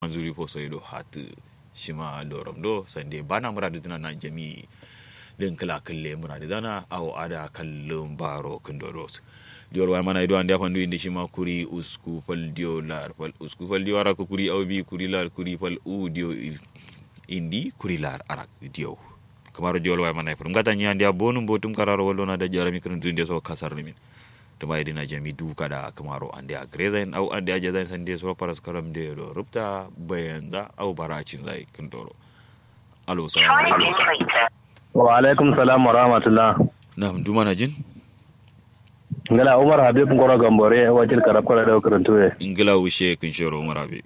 manzuri fo soyɗo hatu shima lorom ɗo sande bana muradi dina na jami den kala kalle muradi dana aw ada kallon baro kindoros diol way mana ido ande afandu indi shima kuri usku fal dio lar fal usku fal dio arak kuri aw bi kuri lar kuri fal u dio indi kuri lar arak dio kamaro diol way mana ifur ngata nyandi abonu botum kararo wolona da jarami kan dunde so kasar min tuma idina jami du kada kamaro ande a grezain au ande a jazain sande so paras karam de do rupta bayanza au baracin zai kintoro alo salamu alaikum wa alaikum salam wa rahmatullah nam duma na jin ngala umar habib ngoro gambore wajil karab kala da karantu e ingila wushe kin shoro umar abi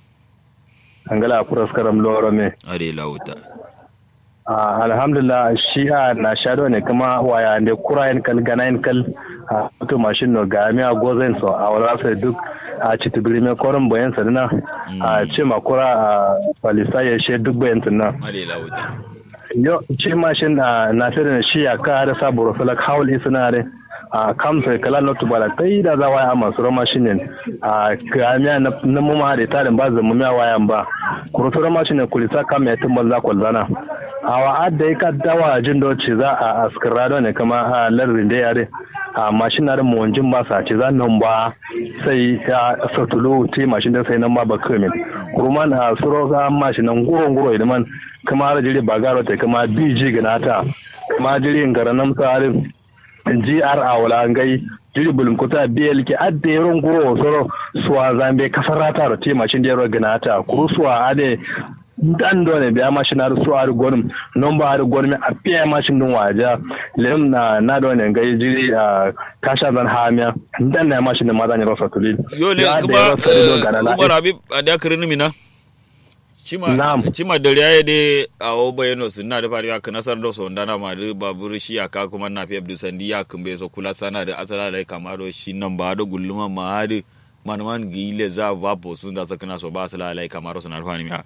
ngala puras karam loro me ade lauta Ah, alhamdulillah shi a na shado ne kuma waya ne kurayen kal ganayen kal a to mashin no ga mi a gozen so a wala sai duk a ci tibiri me koron bayan sa na a ce ma kura a palisa ya she duk bayan sa na ade lauta yo ci mashin a na sai da shi ya ka da saburo falak haul isna re a kamsa kala na tubala kai da za waya masu rama shi ne a kamiya na muma da tarin ba zama miya wayan ba kurutu rama shi ne kulisa kam ya tumbal za kwalzana a wa'ad da ya ka dawa jin doci za a askirado ne kama a lardin da yare a mashin na da mawancin ba sa ce za nan ba sai ya satulu ti mashin da sai nan ba ba kamin kurman a suro ga mashin nan guro guro idan man kama har jiri ba garo ta kama biji ganata kama jiri ngara nan tsarin GR a wala ngai jiri bulum kuta BL ki adde yaron guro soro suwa zambe kasarata ro ti mashin da yaro ganata kuru suwa ade dan dole biya mashin na su a gwanin non ba a gwanin a fiye mashin din waja lem na na dole ngai jiri a kasha zan hamiya dan na mashin din ma zan yi rasa tuli yo le kuma umar abi ada kirin mina cima cima da riya de a o bayano sunna da fariya ka nasar da so ndana ma da babur shi aka kuma na fi abdu sandi ya kumbe so kula sana da asala da kamaro shi nan ba da gulluma ma hadi manman gile za ba bo sun da sakana so ba asala lai kamaro sunar fani miya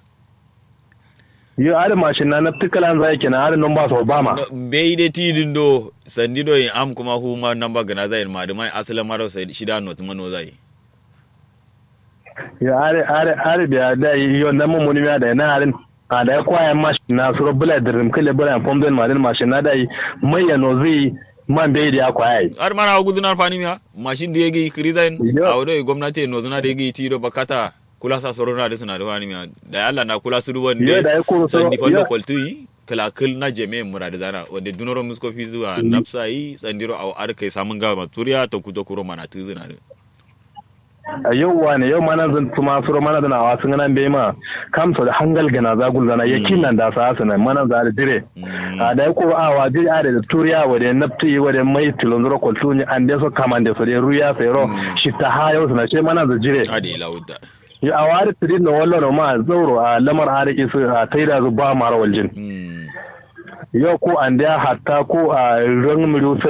yo ada mashin na naftikala zai kenan ada nan ba so ba ma bai de tidin do sandi do in am kuma hu ma nan ba gana zai ma da mai asala maro sai shida not mano zai yo are are are biya da yo nan mun mun da na harin a da kwaya mashin na suro bula dirim kale bula pom den malin mashin na dai mai ya no zai man bai da kwaya har mana gudunar fani miya mashin da yake kirizain a wadai gwamnati no zuna da yake tido bakata kula sa soro na da suna da wani miya da Allah na kula su duwan da sandi fallo kwalti kala kil na jeme mura da zana wanda dunoro musko fi zuwa nafsa yi sandiro a arkai samun gama turiya ta kuto kuro mana tuzuna da a yau wane yau mana zan kuma suro mana da nawa sun nan bai ma kamsa da hangal gana za gul zana yakin nan da sa su nan mana za da dire a da ko a wa dir a da turiya wa da nafti wa da mai tilon zuro kwaltu ni an da so kaman da so da ruya sai ro shi ta hayo su na ce mana da dire ade lauda ya a wari tirin da wallo ma zauro a lamar ariki su a taida zu ba mara waljin yau ko an da hatta ko a ran mulu